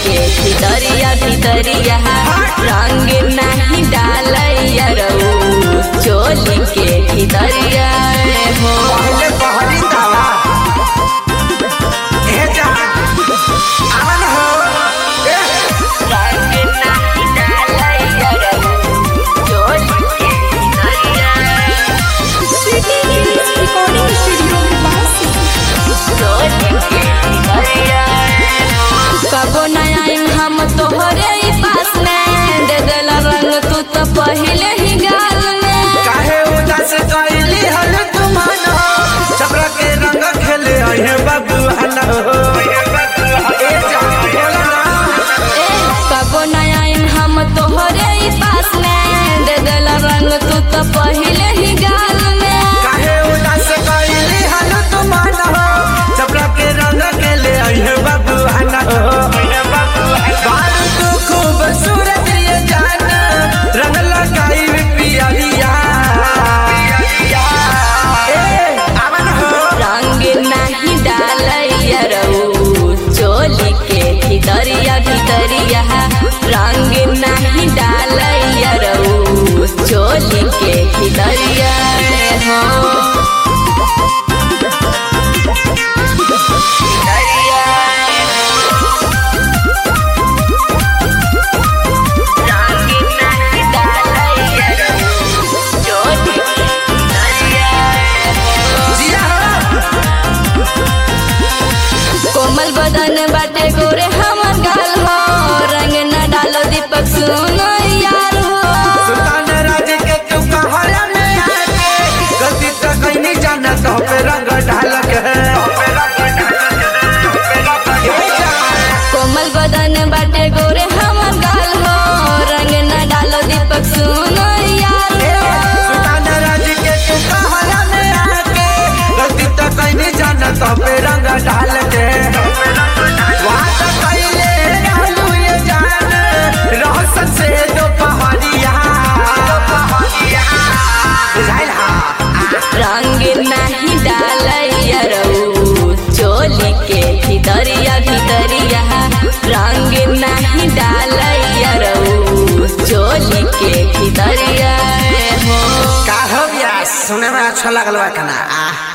के भितरिया भितरिया रंग नहीं डालैया रऊ चोली के भितरिया हो पहले बहरी दावा ए जान आवन हो ए रंग नहीं डालैया रऊ चोली के भितरिया चोली के भितरिया कबो नया हम तोहरे ही पास में दे देला रंग तू तो पहले ही गाल में काहे उदास कइली हल तुमान हो छपरा के रंग खेले अहे बाबू हन हो ए जान बोला ना ए, कबो नया हम तोहरे ही पास में दे देला रंग तू तो पहले ही गाल में काहे उदास कइली हल तुमान हो छपरा के रंग खेले अहे बाबू हन हो बाल तू खूब सूरत ये जान रंग लगाई पियरिया ए आवन हो रंग नहीं डालैया रऊ चोली के भितरिया भितरिया रंग नहीं डालैया रऊ चोली के भितरिया हो रंग नहीं डालैया रऊ चोली के भितरिया जिया हो कोमल बदन बाटे गोरे हमर गाल हो रंग न डालो दीपक सुनो यार हो सुल्तान राज के तू कहरा में आके गलती तो कहीं नहीं जाना तो पे रंग ढाल के ए जान, कोमल बदन बाटे गोरे हमर गाल हो रंग न डालो दीपक सुनो यार ए, हो सुल्तान राज के तू कहरा में आके गलती तो कहीं नहीं जाना तो पे रंग ढाल के वहाँ तो कइले रहलू ये जान रोशन से दो पहाड़िया बुझाइल हा रंग नहीं डालैया रऊ चोली के भितरिया भितरिया रंग नहीं डालैया रऊ चोली के भितरिया हो का हो गया सुने में अच्छा लगल बा कना आ